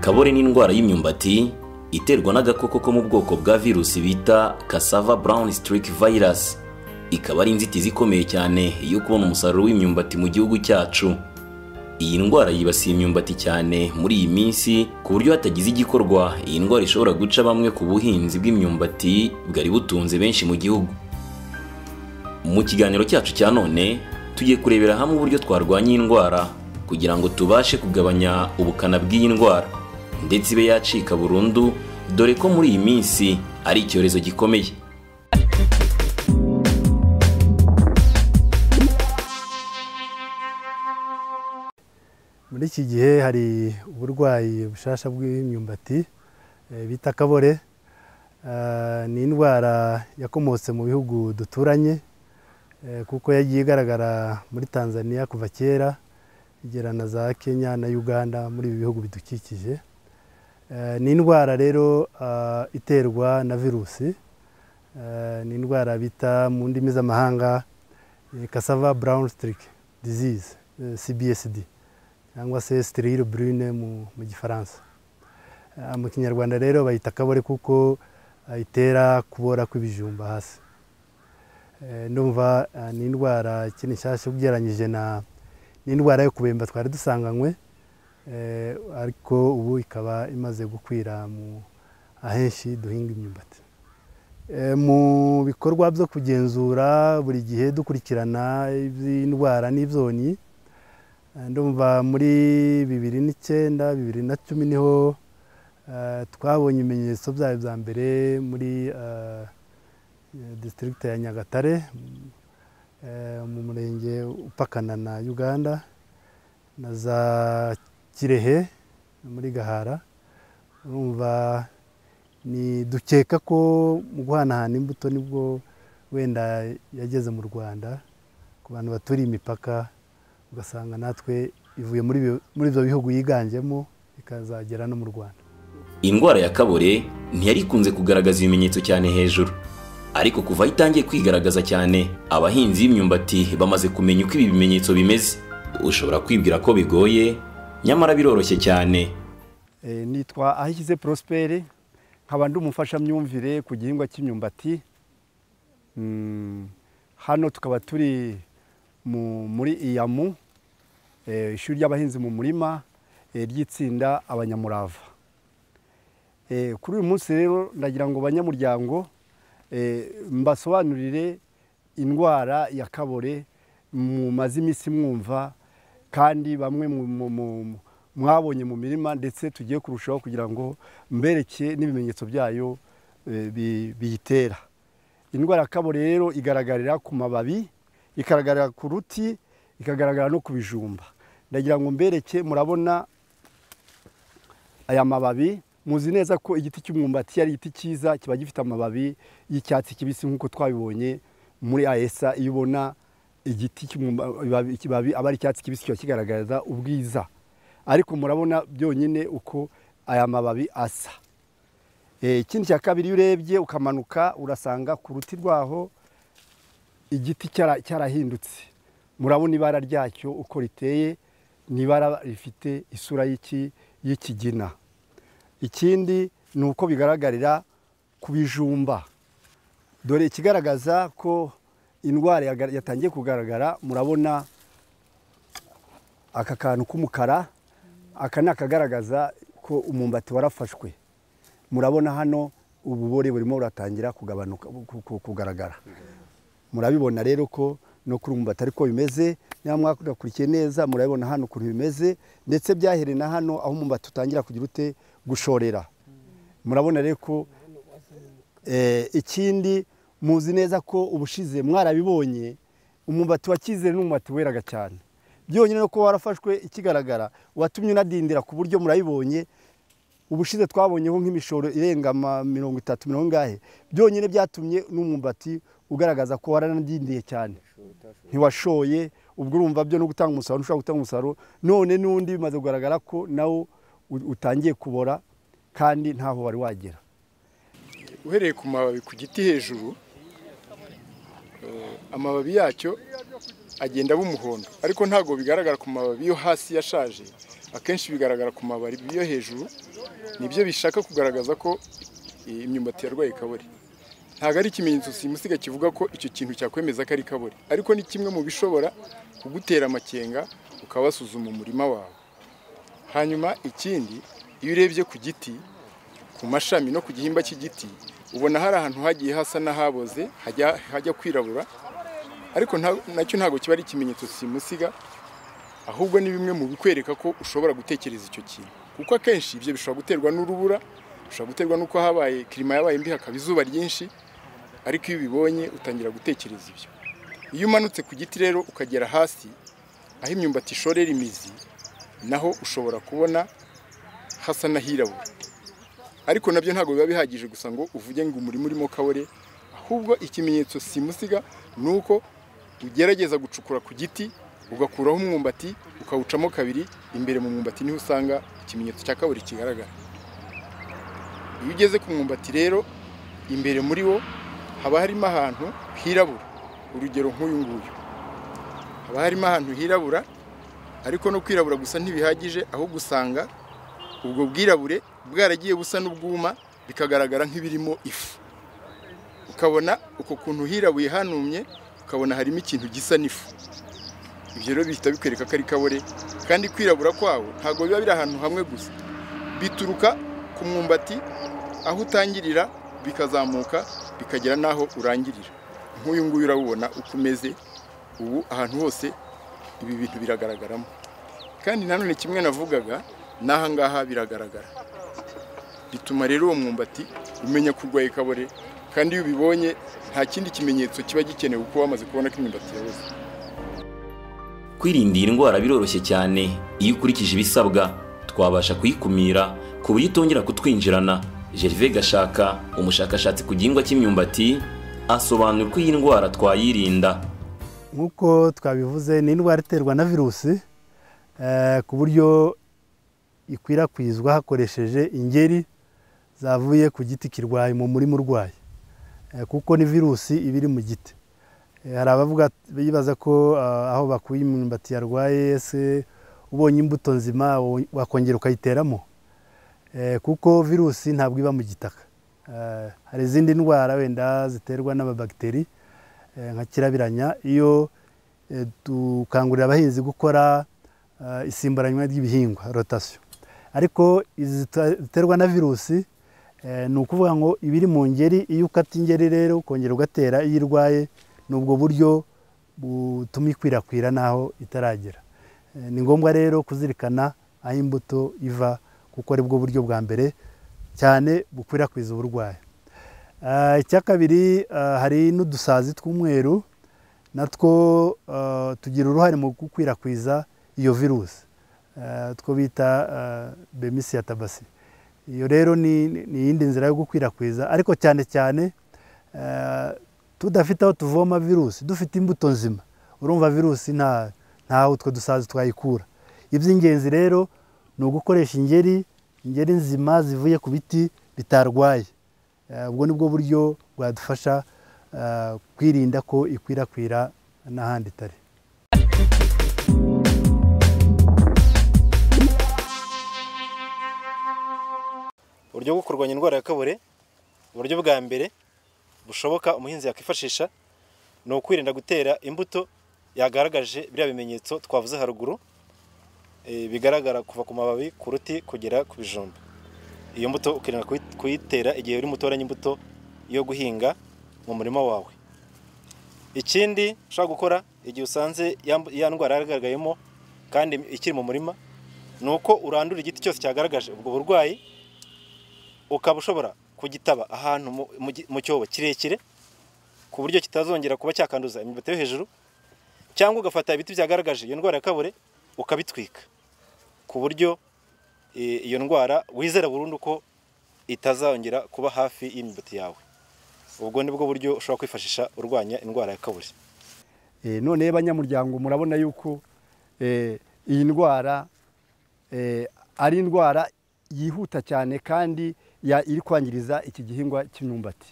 ububobore n'indwara y'imyumbati iterwa n'agakoko ko mu bwoko bwa virusi bita cassava brown streak virus ikaba ari inzitizi ikomeye cyane yo kubona umusaruro w'imyumbati mu gihugu cyacu iyi ndwara yibasiye imyumbati cyane muri iyi minsi ku buryo hatagize igikorwa iyi ndwara ishobora guca bamwe ku buhinzi bw'imyumbati bwari butunze benshi mu gihugu mu kiganiro cyacu cya none tugiye kurebera hamwe uburyo twarwanya iyi ndwara kugira ngo tubashe kugabanya ubukana bw'iyi ndwara ndetse ibe yacika burundu dore ko muri iyi minsi ari icyorezo gikomeye muri iki gihe hari uburwayi bushasha bw'imyumbati eh, bita kabore Ah, ni indwara yakomotse mu bihugu duturanye eh, kuko yagiye igaragara muri tanzania kuva kera igera na za kenya na uganda muri ibi bihugu bidukikije Eh, ni indwara rero ah, iterwa na virusi Eh, ni indwara bita mu ndimi z'amahanga eh, cassava brown streak disease eh, cbsd cyangwa se sterile brune mu mu gifaransa Ah, mu kinyarwanda rero bayita kabore kuko ah, itera kubora kw'ibijumba hasi Eh, ndumva ah, ni indwara ikiri nshyashya ugereranyije na n'indwara yo kubemba twari dusanganywe eh, ariko ubu ikaba imaze gukwira mu ahenshi duhinga imyumbati Eh, mu bikorwa byo kugenzura buri gihe dukurikirana iby'indwara n'ibyonyi Eh, ndumva muri bibiri n'icyenda bibiri na cumi niho eh, twabonye ibimenyetso byayo bya mbere muri eh, district ya nyagatare eh, mu murenge upakana na uganda na za kirehe muri gahara urumva ni dukeka ko mu guhanahana imbuto nibwo wenda yageze mu rwanda ku bantu baturiye imipaka ugasanga natwe ivuye muri bi- muri ibyo bihugu yiganjemo ikazagera no mu rwanda indwara ya kabore ntiyari ikunze kugaragaza ibimenyetso cyane hejuru ariko kuva aho itangiye kwigaragaza cyane abahinzi b'imyumbati bamaze kumenya uko ibi bimenyetso bimeze ushobora kwibwira ko bigoye nyamara biroroshye cyane Eh, nitwa ahishyize prospere nkaba ndi umufashamyumvire ku gihingwa cy'imyumbati Mm, hano tukaba turi mu- muri iyamu eh, ishuri ry'abahinzi mu murima eh, ry'itsinda abanyamurava Eh, kuri uyu munsi rero ndagira ngo banyamuryango eh, mbasobanurire indwara ya kabore mumaze iminsi mwumva kandi bamwe mu- mu- mu- mwabonye mu mirima ndetse tugiye kurushaho kugira ngo mbereke n'ibimenyetso byayo eh, bi- biyitera indwara ya kabore rero igaragarira ku mababi ikagaragarira ku ruti ikagaragara no ku bijumba ndagira ngo mbereke murabona aya mababi muzi neza ko igiti cy'umwumbati ari igiti cyiza kiba gifite amababi y'icyatsi kibisi nk'uko twabibonye muri ayesa iyo ubona igiti cy'umwumba- ibabi- ikibabi aba ari icyatsi kibisi kiba kigaragaza ubwiza ariko murabona byonyine uko aya mababi asa Eh, ikindi cya kabiri iyo urebye ukamanuka urasanga ku ruti rwaho igiti cyara- cyarahindutse murabona ibara ryacyo uko riteye ni ibara rifite isura y'iki- y'ikigina ikindi ni uko bigaragarira ku bijumba dore ikigaragaza ko indwara yaga- yatangiye kugaragara murabona aka kantu k'umukara aka ni akagaragaza ko umwumbati warafashwe murabona hano ububore burimo buratangira kugabanuka ku- ku- kugaragara murabibona rero ko no kuri ubu batari ko bimeze nyamara mwakurikiye neza murabibona hano ukuntu bimeze ndetse byahereye na hano aho umwumbati utangira kugira ute gushorera murabona rero ko Eh, ikindi muzi neza ko ubushize mwarabibonye umwumbati wa cyizere n'umwumbati weraga cyane byonyine no kuba warafashwe ikigaragara watumye unadindira ku buryo murabibonye ubushize twabonyeho nk'imishoro irenga ama mirongo itatu mirongo ingahe byonyine byatumye n'umwumbati ugaragaza ko waranadindiye cyane ntiwashoye ubwo urumva byo no gutanga umusaruro ntushobora gutanga umusaruro none n'undi bimaze kugaragara ko nawo u- utangiye kubora kandi ntaho wari wagera uhereye ku mababi ku giti hejuru eh, amababi yacyo agenda aba umuhondo ariko ntabwo bigaragara ku mababi yo hasi yashaje akenshi bigaragara ku mababi yo hejuru nibyo bishaka kugaragaza ko imyumbati yarwaye kabore ntabwo ari ikimenyetso simusiga kivuga ko icyo kintu cyakwemeza ko ari kabore ariko ni kimwe mu bishobora kugutera amakenga ukaba wasuzuma umurima wawe hanyuma ikindi iyo urebye ku giti ku mashami no ku gihimba cy'igiti ubona hari ahantu hagiye hasa n'ahaboze hajya kwirabura ariko nacyo ntabwo kiba ari ikimenyetso simusiga ahubwo ni bimwe mu bikwereka ko ushobora gutekereza icyo kintu kuko akenshi ibyo bishobora guterwa n'urubura bishobora guterwa n'uko habaye kirima yabaye mbi hakaba izuba ryinshi ariko iyo ubibonye utangira gutekereza ibyo iyo umanutse ku giti rero ukagera hasi aho imyumbati ishorera imizi naho ushobora kubona hasa n'ahirabura ariko nabyo ntabwo biba bihagije gusa ngo uvuge ngo umurima urimo kabore ahubwo ikimenyetso simusiga ni uko ugerageza gucukura ku giti ugakuraho umwumbati ukawucamo kabiri imbere mu mwumbati niho usanga ikimenyetso cya kaburi kigaragara iyo ugeze ku mwumbati rero imbere muri wo haba harimo ahantu hirabura urugero nk'uyu nguyu haba harimo ahantu hirabura ariko no kwirabura gusa ntibihagije ahubwo usanga ubwo bwirabure bwaragiye busa n'ubwuma bikagaragara nk'ibirimo ifu ukabona uko kuntu hirabuye hanumye ukabona harimo ikintu gisa n'ifu ibyo rero bihita bikwereka ko ari kabore kandi kwirabura kwawo ntabwo biba biri ahantu hamwe gusa bituruka ku mwumbati aho utangirira bikazamuka bikagera n'aho urangirira nk'uyu nguyu urabubona uko umeze ubu ahantu hose ibi bintu biragaragaramo kandi nanone kimwe navugaga n'aha ngaha biragaragara bituma rero uwo mwumbati umenya ko urwaye kabore kandi iyo ubibonye nta kindi kimenyetso kiba gikenewe kuko wamaze kubona ko imyumbati yabuze kwirinda iyi ndwara biroroshye cyane iyo ukurikije ibisabwa twabasha kuyikumira ku buryo itongera kutwinjirana gervais gashaka umushakashatsi ku gihingwa cy'imyumbati asobanura uko iyi ndwara twayirinda nk'uko twabivuze ni indwara iterwa na virusi ku buryo ikwirakwizwa hakoresheje ingeri zavuye ku giti kirwaye mu murima urwaye kuko ni virusi iba iri mu giti hari abavuga bibaza ko aho bakuye imyumbati yarwaye se ubonye imbuto nzima wakongera ukayiteramo kuko virusi ntabwo iba mu gitaka hari izindi ndwara wenda ziterwa n'amabagiteri nka kirabiranya iyo dukangurira abahinzi gukora isimburanywa ry'ibihingwa rotasiyo ariko izi ziterwa na virusi ni ukuvuga ngo iba iri mu ngeri iyo ukata ingeri rero ukongera ugatera iyo irwaye ni ubwo buryo butuma ikwirakwira n'aho itaragera ni ngombwa rero kuzirikana aho imbuto iva kuko ari bwo buryo bwa mbere cyane bukwirakwiza uburwayi icya kabiri hari n'udusazi tw'umweru natwo tugira uruhare mu gukwirakwiza iyo virusi two bita bemisi ya tabasi iyo rero ni iyindi nzira yo gukwirakwiza ariko cyane cyane tudafite aho tuvoma virusi dufite imbuto nzima urumva virusi ntaho utwo dusazi twayikura iby'ingenzi rero ni ugukoresha ingeri ingeri nzima zivuye ku biti bitarwaye ubwo ni bwo buryo bwadufasha kwirinda ko ikwirakwira n'ahandi itari uburyo bwo kurwanya indwara ya kabore uburyo bwa mbere bushoboka umuhinzi yakwifashisha ni ukwirinda gutera imbuto yagaragaje biriya bimenyetso twavuze haruguru bigaragara kuva ku mababi ku ruti kugera ku bijumba iyo mbuto ukirinda kuyitera igihe uri mutoranya imbuto yo guhinga mu murima wawe ikindi ushobora gukora igihe usanze ya ndwara yagaragayemo kandi ikiri mu murima ni uko urandura igiti cyose cyagaragaje ubwo burwayi ukaba ushobora kugitaba ahantu mu cyobo kirekire ku buryo kitazongera kuba cyakanduza imyumbati yo hejuru cyangwa ugafata ibiti byagaragaje iyo ndwara ya kabure ukabitwika ku buryo iyo ndwara wizera burundu ko itazongera kuba hafi y'imyumbati yawe ubwo ni bwo buryo ushobora kwifashisha urwanya indwara ya kabure none banyamuryango murabona yuko iyi ndwara ari indwara yihuta cyane kandi iri kwangiriza iki gihingwa cy'imyumbati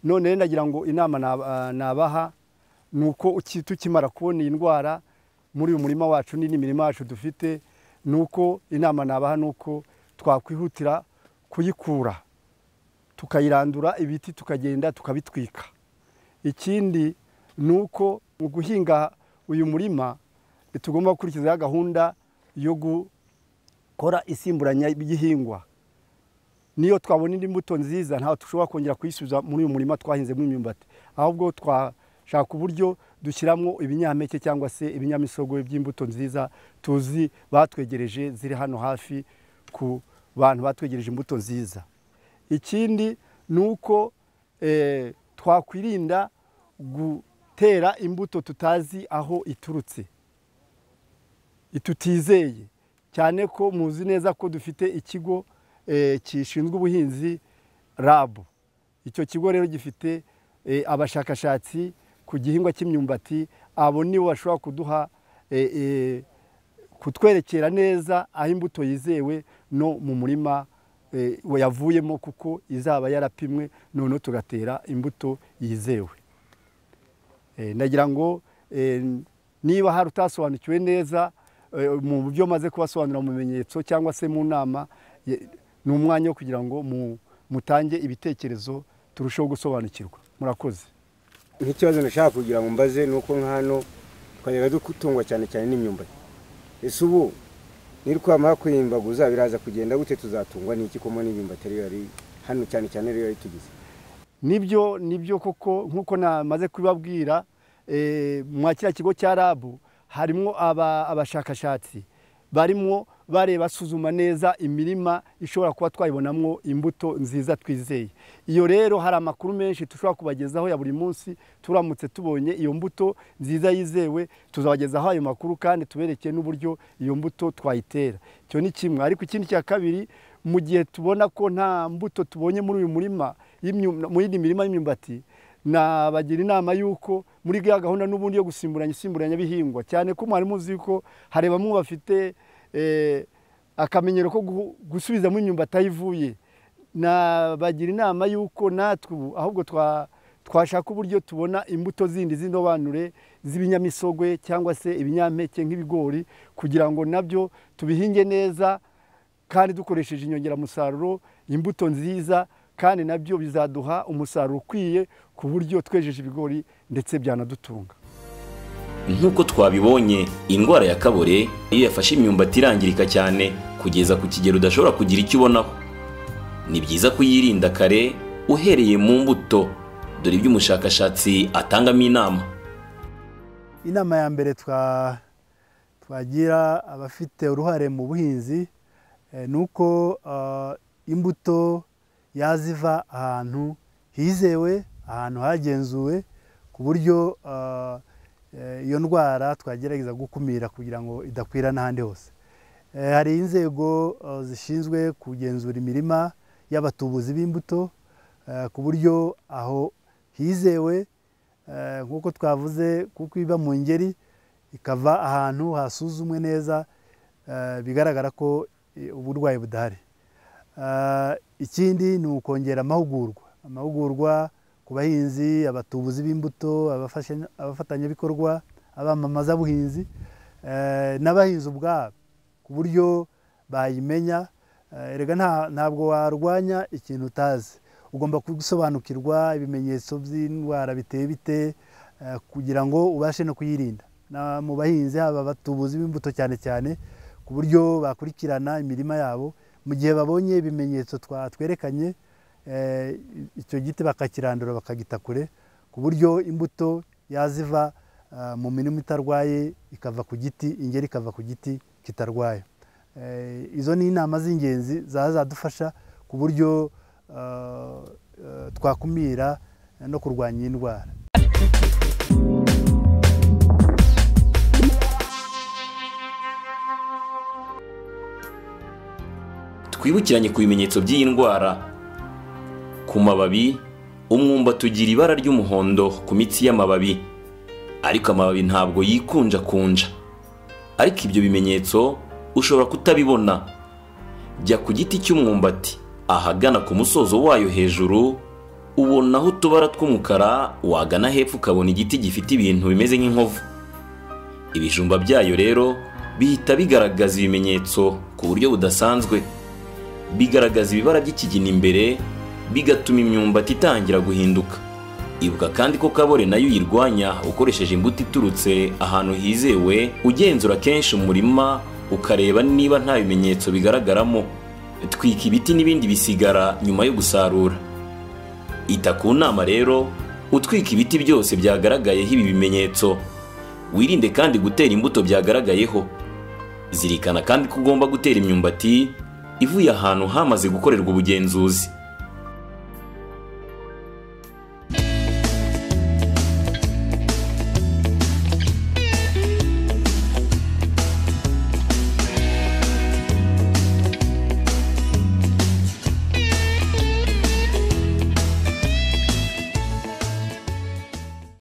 none nagira ngo inama nabaha ni uko tukimara kubona iyi ndwara muri uyu murima wacu n'indi mirima yacu dufite ni uko inama nabaha ni uko twakwihutira kuyikura tukayirandura ibiti tukagenda tukabitwika ikindi ni uko mu guhinga uyu murima tugomba gukurikizaho gahunda yo gukora isimburanya ry'ihingwa niyo twabona indi mbuto nziza ntawe dushobora kongera kuyisubiza muri uyu murima twahinzemo imyumbati ahubwo twashaka uburyo dushyiramo ibinyampeke cyangwa se ibinyamisogwe by'imbuto nziza tuzi batwegereje ziri hano hafi ku bantu batwegereje imbuto nziza ikindi ni uko twakwirinda gutera imbuto tutazi aho iturutse tutizeye cyane ko muzi neza ko dufite ikigo gishinzwe ubuhinzi rabu icyo kigo rero gifite abashakashatsi ku gihingwa cy'imyumbati abo nibo bashobora kuduha kutwerekera neza aho imbuto yizewe no mu murima yavuyemo kuko izaba yarapimwe noneho tugatera imbuto yizewe ndagira ngo niba hari utasobanukiwe neza mu buryo maze kubasobanurira mu bimenyetso cyangwa se mu nama ni umwanya wo kugira ngo mutange ibitekerezo turusheho gusobanukirwa murakoze nk'ikibazo nashaka kugira ngo mbaze ni uko nk'ano twajyaga dutungwa cyane cyane n'imyumbati ese ubu nirwamara kwiyimbaguza biraza kugenda gute tuzatungwa n'iki ko n'imyumbati ariyo yari hano cyane cyane ariyo yari tugize nibyo nibyo koko nk'uko namaze kubibabwira mwa kiriya kigo cya rabu harimo abashakashatsi barimo bareba basuzuma neza imirima ishobora kuba twayibonamo imbuto nziza twizeye iyo rero hari amakuru menshi dushobora kubagezaho ya buri munsi turamutse tubonye iyo mbuto nziza yizewe tuzabagezaho ayo makuru kandi tuberekeye n'uburyo iyo mbuto twayitera icyo ni kimwe ariko ikindi cya kabiri mu gihe tubona ko nta mbuto tubonye muri uyu murima mu yindi mirima y'imyumbati nabagira inama y'uko muri ya gahunda n'ubundi yo gusimburanya isimburanya bihingwa cyane ko mwari muzi ko hari bamwe bafite akamenyero ko gusubizamo imyumbati aho ivuye nabagira inama y'uko natwe ubu ahubwo twashaka uburyo tubona imbuto zindi z'indobanure z'ibinyamisogwe cyangwa se ibinyampeke nk'ibigori kugira ngo nabyo tubihinge neza kandi dukoresheje inyongeramusaruro imbuto nziza kandi nabyo bizaduha umusaruro ukwiye ku buryo twejeje ibigori ndetse byanadutunga nk'uko twabibonye indwara ya kabore iyo yafashe imyumbati irangirika cyane kugeza ku kigero udashobora kugira icyo ubonaho ni byiza kuyirinda kare uhereye mu mbuto dore ibyo umushakashatsi atangamo inama inama ya mbere twagira abafite uruhare mu buhinzi ni uko imbuto yaziva ahantu hizewe ahantu hagenzuwe ku buryo iyo ndwara twagerageza gukumira kugira ngo idakwira n'ahandi hose hari inzego zishinzwe kugenzura imirima y'abatubuzi b'imbuto ku buryo aho hizewe nk'uko twavuze kuko iba mu ngeri ikava ahantu hasuzumwe neza bigaragara ko uburwayi budahari ikindi ni ukongera amahugurwa amahugurwa ku bahinzi abatubuzi b'imbuto abafatanyabikorwa abamamazabuhinzi n'abahinzi ubwabo ku buryo bayimenya erega ntabwo warwanya ikintu utazi ugomba gusobanukirwa ibimenyetso by'indwara biteye bite kugira ngo ubashe no kuyirinda mu bahinzi haba abatubuzi b'imbuto cyane cyane ku buryo bakurikirana imirima yabo mu gihe babonye ibimenyetso twatwerekanye icyo giti bakakirandura bakagita kure ku buryo imbuto yaziva mu mirima itarwaye ikava ku giti ingeri ikava ku giti kitarwaye izo ni inama z'ingenzi zazadufasha ku buryo twakumira no kurwanya indwara twibukiranye ku bimenyetso by'iyi ndwara ku mababi umwumbati ugira ibara ry'umuhondo ku mitsi y'amababi ariko amababi ntabwo yikunjakunja ariko ibyo bimenyetso ushobora kutabibona jya ku giti cy'umwumbati ahagana ku musozo wayo hejuru ubonaho utubara tw'umukara wagana hepfo ukabona igiti gifite ibintu bimeze nk'inkovu ibijumba byayo rero bihita bigaragaza ibimenyetso ku buryo budasanzwe bigaragaza ibibara by'ikigina imbere bigatuma imyumbati itangira guhinduka ibuka kandi ko kabore nayo uyirwanya ukoresheje imbuto iturutse ahantu hizewe ugenzura kenshi umurima ukareba niba nta bimenyetso bigaragaramo twika ibiti n'ibindi bisigara nyuma yo gusarura ita ku nama rero utwika ibiti byose byagaragayeho ibi bimenyetso wirinde kandi gutera imbuto byagaragayeho zirikana kandi ko ugomba gutera imyumbati ivuye ahantu hamaze gukorerwa ubugenzuzi